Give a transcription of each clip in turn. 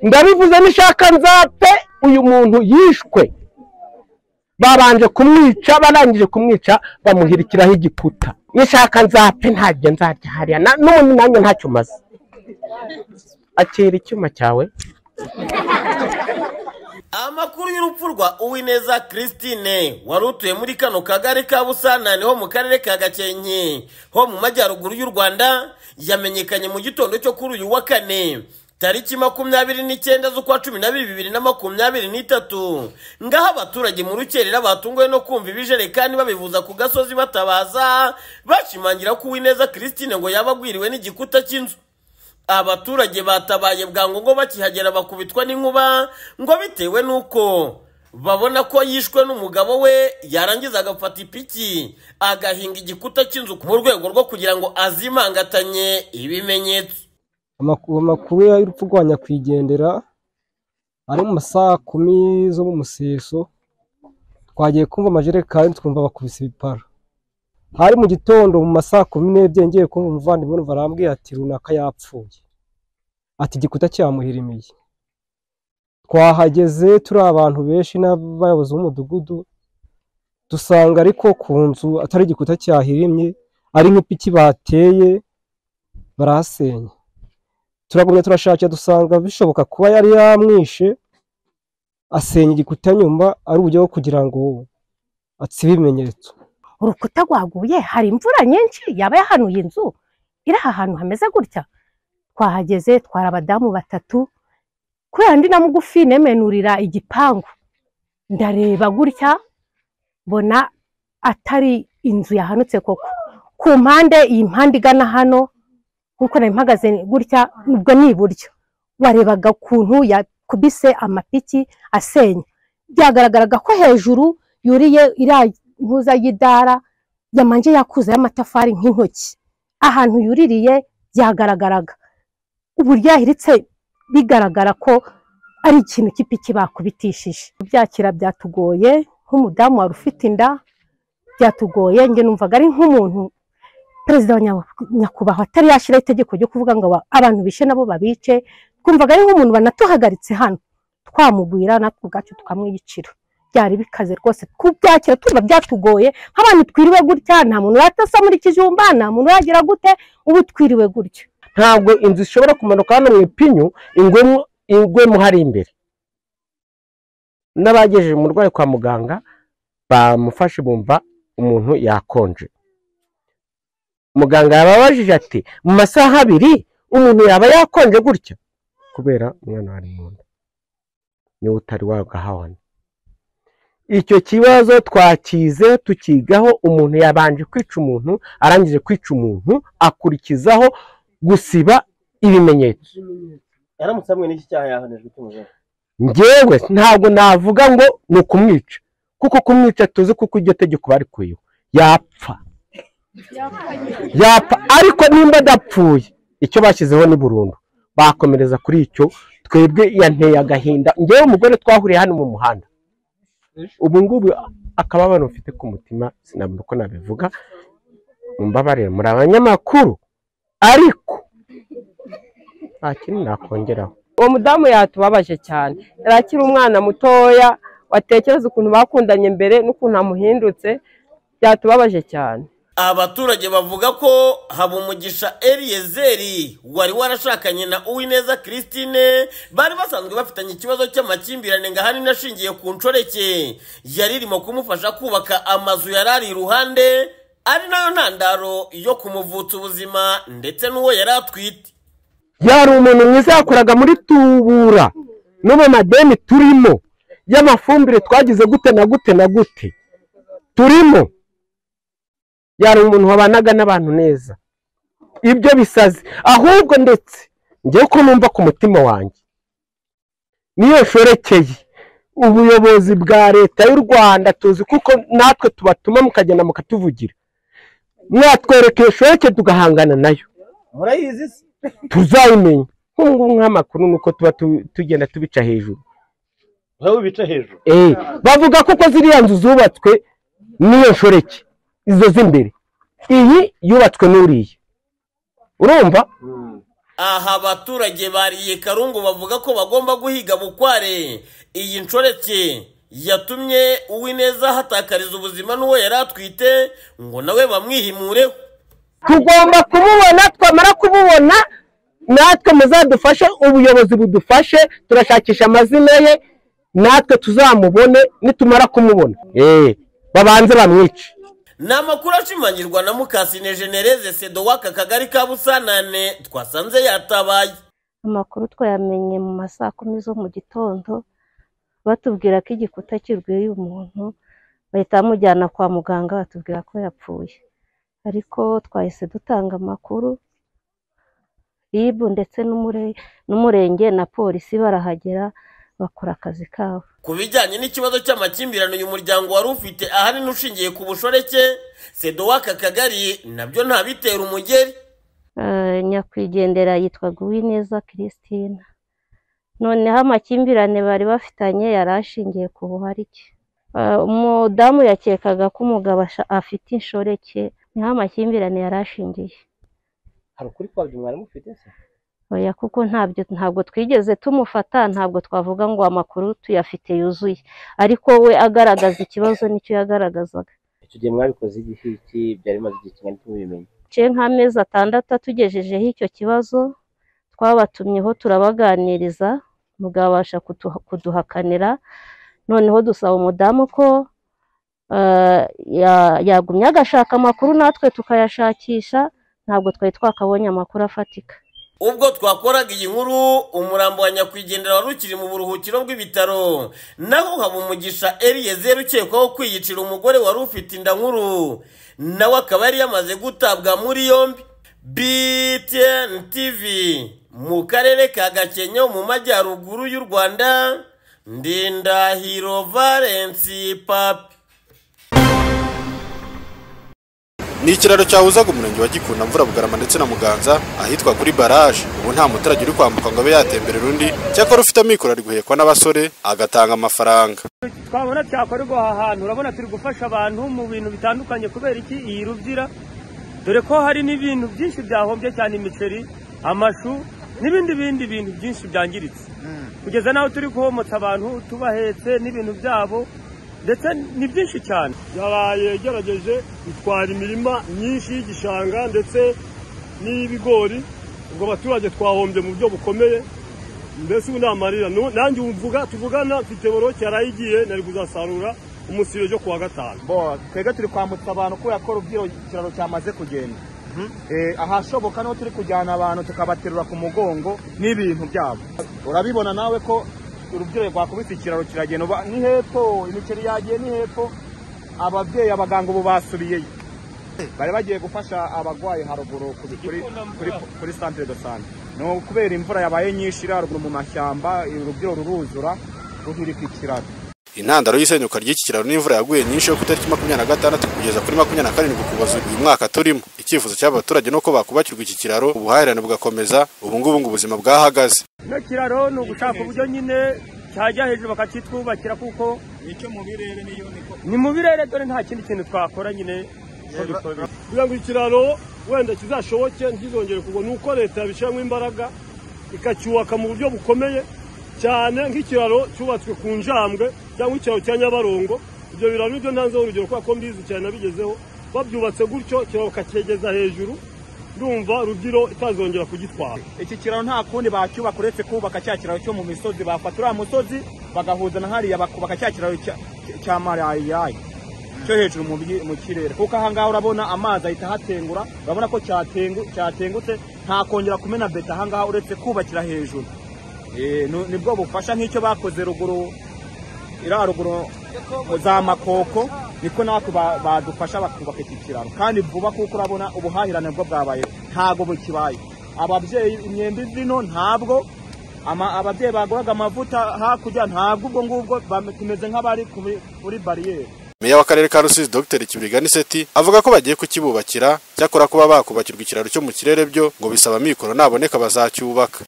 ndabivuze nishaka nzapfe uyu muntu yishwe babanje kumwica barangije kumwica bamuhirikiraho igikuta nishaka nzapfe ntabyo nzajya hariya na- n'ubundi nanjye ntacyo umaze akira icyuma cyawe amakuru y'urupfu rwa uwineza christine wari utuye muri kano kagari ka busanane ho mu karere ka gakenke ho mu majyaruguru y'u rwanda yamenyekanye mu gitondo cyo kuri uyu wa kane tariki makumyabiri n'icyenda z'ukwa cumi n'abiri bibiri na makumyabiri n'itatu ngaho abaturage mu rukerera batunguwe no kumva ibijerekani babivuza ku gasozi batabaza bashimangira ko uwineza christine ngo yaba agwiriwe n'igikuta cy'inzu abaturage batabaye bwangu ngo bakihagera bakubitwa n'inkuba ngo bitewe n'uko babona ko yishwe n'umugabo we yarangiza agafata ipiki agahinga igikuta cy'inzu mu rwego rwo kugira ngo azimangatanye ibimenyetso amakuru amakuru y'urupfu rwa nyakwigendera ari mu masaha kumi zo mu museso twagiye kumva amajerekani twumva bakubise ibipara hari mu gitondo mu masaha kumi n'ebyiri ngiye kumva umuvandimwe numva arambwiye ati runaka yapfuye ati igikuta cyamuhirimiye twahageze turi abantu benshi n'abayobozi b'umudugudu dusanga ariko ku nzu atari igikuta cyahirimye ari nk'ipiki bateye barahasenya turagumya turashakira dusanga bishoboka kuba yari yamwishe asenya igikuta nyuma ari uburyo bwo kugira ngo atsibe ibimenyetso urukuta rwaguye hari imvura nyinshi yaba yahanuye inzu iri aha hantu hameze gutya twahageze twari abadamu batatu kubera ndi na mugufi nemenurira igipangu ndareba gutya mbona atari inzu yahanutse koko ku mpande iyi mpande igana hano kuko nari mpagaze gutya ubwo ni iburyo warebaga ukuntu yakubise amapiki asenya byagaragaraga ko hejuru yuriye iriya ntuza y'idara yamanje yakuze y'amatafari nk'intoki ahantu yuririye byagaragaraga uburyo yahiritse bigaragara ko ari ikintu cy'ipiki bakubitishije kubyakira byatugoye nk'umudamu wari ufite inda byatugoye njye numvaga ari nk'umuntu perezida wa Nya- nyakubahwa atari yashyiraho itegeko ryo kuvuga ngo aba- abantu bishe nabo babice twumvaga ari nk'umuntu banatuhagaritse hano twamugwira natwe ubwacu tukamwiyicira byari bikaze rwose kubyakira tuba byatugoye nk'abantu twiriwe gutya nta muntu uratasa muri kijumba nta muntu uragira gute ubu twiriwe gutya ntabwo inzu ishobora kumanuka hano mu ipinyu ingwemo ingwemo hari imbere n'abagejeje umurwayi kwa muganga bamufashe bumva umuntu yakonje muganga yababajije ati mu masaha abiri umuntu yaba yakonje gutya kubera umwana wari mu nda niwe utari wagahahona icyo kibazo twakize tukigaho umuntu yabanje kwica umuntu arangije kwica umuntu akurikizaho gusiba ibimenyetso yaramutse hamwe n'iki cyaha yahanijwe cy'umugabo njyewe ntabwo navuga ngo ni ukumwica kuko kumwica tuzi kuko iryo tegeko bari kuyiwe yapfa yapfa ariko nimba adapfuye icyo bashyizeho ni burundu bakomereza kuri icyo twebwe yanteye agahinda njyewe umugore twahuriye hano mu muhanda ubu ngubu akababaro mfite ku mutima sinabona uko nabivuga mumbabarire muri abanyamakuru ariko nta kindi nakongeraho uwo mudamu yatubabaje cyane yari akiri umwana mutoya watekereza ukuntu bakundanye mbere n'ukuntu amuhindutse byatubabaje cyane abaturage bavuga ko habumugisha eliyezeri wari warashakanye na uwineza christine bari basanzwe bafitanye ikibazo cy'amakimbirane ngo ahanini ashingiye ku nshoreke yari irimo kumufasha kubaka amazu yari ari iruhande ari nayo ntandaro yo kumuvutsa ubuzima ndetse n'uwo yari atwite yari umuntu mwiza yakoraga muri tubura no mu madeni turimo y'amafumbire twagize gute na gute na gute turimo yari umuntu wabanaga n'abantu neza ibyo bisaze ahubwo ndetse ngewe ko numva ku mutima wanjye niyo nshoreke ubuyobozi bwa leta y'u rwanda tuzi kuko natwe tubatuma mukagenda mukatuvugira mwatwerekeye shoreke tugahangana nayo murayizi se tuzayimenya nk'ubu ngubu nk'amakuru ni uko tuba tu- tugenda tubica hejuru wowe bica hejuru Eh, bavuga ko ko ziriya nzu zubatswe n'iyo nshoreke izo z'imbere iyi yubatswe n'uriya urumva aha abaturage bariye karungu bavuga ko bagomba guhiga bukware iyi nshoreke yatumye uwineza hatakariza ubuzima n'uwo yari atwite ngo nawe bamwihimureho tugomba kumubona twamara kumubona natwe muzadufashe ubuyobozi budufashe turashakisha amazina ye natwe tuzamubone nitumara kumubona eee babanze bamwice ni amakuru ashimangirwa na mukasine genereze sedo w'aka kagari ka busanane twasanze yatabaye amakuru twayamenye mu ma saa kumi zo mu gitondo batubwira ko igikuta kirweye umuntu bahita bamujyana kwa muganga batubwira ko yapfuye ariko twahise dutanga amakuru ribu ndetse n'umure- n'umurenge na polisi barahagera bakora akazi kabo ku bijyanye n'ikibazo cy'amakimbirane uyu muryango wari ufite ahanini ushingiye ku bushoreke sedo w'aka kagari nabyo ntabitera umugeri Eh, nyakwigendera yitwaga Uwineza Christine noneho amakimbirane bari bafitanye yari ashingiye ku buharike Eh, umudamu yakekaga ko umugabo asha- afite inshoreke niho amakimbirane yari ashingiye hari ukuri kwabyo mwari mufite se oya kuko ntabyo ntabwo twigeze tumufata ntabwo twavuga ngo amakuru tuyafite yuzuye ariko we agaragaza ikibazo nicyo yagaragazaga icyo gihe mwabikoze igihe iki byari bimaze igihe kingana iki mubimenye duciye nk'amezi atandatu atugejejeho icyo kibazo twabatumyeho turabaganiriza mugabasha kuduha- kuduhakanira noneho dusaba umudamu ko eh, ya- yagumya agashaka amakuru natwe tukayashakisha ntabwo twari twakabonye amakuru afatika ubwo twakoraga iyi nkuru umurambo wa nyakwigendera wari ukiri mu buruhukiro bw'ibitaro naho haba umugisha eriyezeri ukekwaho kwiyicira umugore wari ufite inda nkuru nawe akaba yari yamaze gutabwa muri yombi btn tv mu karere ka gakenke mu majyaruguru y'u rwanda ndindahiro valensi papi ni ikiraro cyahuzaga umurenge wa gikunda mvura bugarama ndetse na muganza ahitwa kuri baraje ubu nta muturage uri kwambuka ngo abe yatemberera undi cyakora ufite amikoro ari guhekwa n'abasore agatanga amafaranga twabona cyakora ubwo aha hantu urabona turi gufasha abantu mu bintu bitandukanye kubera iki iyi rubyira dore ko hari n'ibintu byinshi byahombye cyane imiceri amashu n'ibindi bindi bintu byinshi byangiritse kugeza n'aho turi guhomotsa abantu tubahetse n'ibintu byabo ndetse ni byinshi cyane yaraye igerageje itwara imirima myinshi y'igishanga ndetse n'iy'ibigori ubwo abaturage twahombye mu buryo bukomeye mbese ubu namarira Nu- nanjye ubu mvuga tuvugana mfite boroke yarayigiye nari kuzasarura umusiro ryo kuwa gatanu bo twebwe turi kwambutsa abantu kubera ko rubyiruko ikiraro cyamaze kugenda Eh, ahashoboka niho turi kujyana abantu tukabaterura ku mugongo n'ibintu byabo urabibona nawe ko urubyiruko rwakubise ikiraro kiragenda uba- ni hepfo imikeri yagiye ni hepfo ababyeyi abaganga ubu basubiyeyo bari bagiye gufasha abarwayi haruguru kuri, kuri, kuri, kuri centre de santé ni ukubera imvura yabaye nyinshi iri haruguru mu mashyamba urubyiruko ruruzura ruhirika ikiraro intandaro y'isenyuka ry'iki kiraro n'imvura yaguye nyinshi yo ku itariki makumyabiri na gatandatu kugeza kuri makumyabiri na karindwi ukuboza uyu mwaka turimo icyifuzo cy'aba baturage ni uko bakubakirwa iki kiraro ubuhahirane bugakomeza ubu ngubu ngo ubuzima bwahagaze kino kiraro ni ugushaka uburyo nyine cyajya hejuru bakakitwubakira kuko ni mu birere dore nta kindi kintu twakora nyine ko dukora. kugira ngo ikiraro wenda kizashoboke ntizongere kugwa ni uko leta yabishyiramo imbaraga ikacyubaka mu buryo bukomeye cyane nk'ikiraro cyubatswe ku njambwe cyangwa ikiraro cya nyabarongo ibyo biraro nibyo ntanzeho urugero kubera ko mbizi cyane nabigezeho babyubatse gutyo ikiraro bakakegeza hejuru ndumva rugiro itazongera kugitwara iki kiraro nta kundi bacyubaka uretse kubaka cya kiraro cyo mu misozi bafata uriya musozi bagahuza na hariya bakubaka cya kiraro cya- cya marayirayi cyo hejuru mu byi- mu kirere kuko aha ngaha urabona amazi ahita ahatengura urabona ko cyatengu- cyatengutse nta kongera kumena beta aha ngaha uretse kubakira hejuru Eh, nu- nibwo bufasha nk'icyo bakoze ruguru iriya ruguru za makoko niko natwe ba- badufasha bakubaka iki kiraro kandi vuba kuko urabona ubuhahirane bwo bwabayeho ntabwo bukibaye ababyeyi imyenda izino ntabwo ama- ababyeyi baguraga amavuta hakurya ntabwo ubwo ngubwo bame- tumeze nk'abari kuri- kuri bariyeri meya w'akarere ka rusizi dr kiburigani seti avuga ko bagiye kukibubakira cyakora kuba bakubakirwa ikiraro cyo mu kirere byo ngo bisaba amikoro naboneka bazacyubaka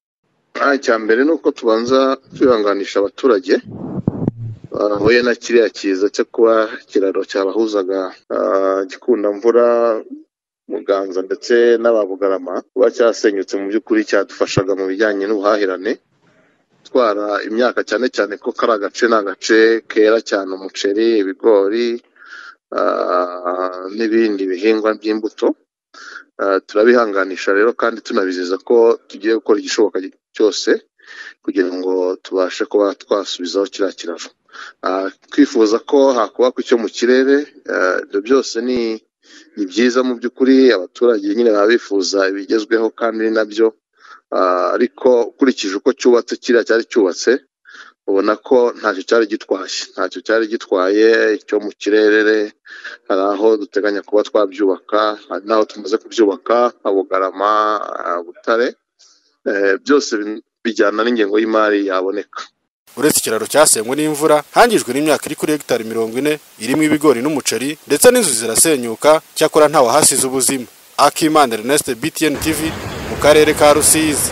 Ah, icya mbere ni uko tubanza kwihanganisha abaturage bahuye na kiriya kiza cyo kuba ikiraro cyabahuzaga ah, gikundamvura muganza ndetse n'ababugarama kuba cyasenyutse mu by'ukuri cyadufashaga mu bijyanye n'ubuhahirane gutwara imyaka cyane cyane ko kari agace ni agace kera cyane umuceri ibigori ah, n'ibindi bihingwa by'imbuto Ah, turabihanganisha rero kandi tunabizeza ko tugiye gukora igishoboka cyose kugira ngo tubashe kuba twasubizaho kiriya kiraro Ah, twifuza ko hakubakwa icyo mu kirere ah, ibyo byose ni ni byiza mu by'ukuri abaturage nyine baba bifuza ibigezweho kandi ni nabyo Ah, ariko ukurikije uko cyubatse kiriya cyari cyubatse ubona ko ntacyo cyari gitwaye ntacyo cyari gitwaye icyo mu kirere hari aho duteganya kuba twabyubaka hari n'aho tumaze kubyubaka nka bugarama ah, butare Eh, byose bi- bijyana n'ingengo y'imari yaboneka uretse ikiraro cyasenywe n'imvura hangijwe n'imyaka iri kuri hegitari mirongo ine irimo ibigori n'umuceri ndetse n'inzu zirasenyuka cyakora nta wahasize ubuzima akimana ernest btn tv mu karere ka rusizi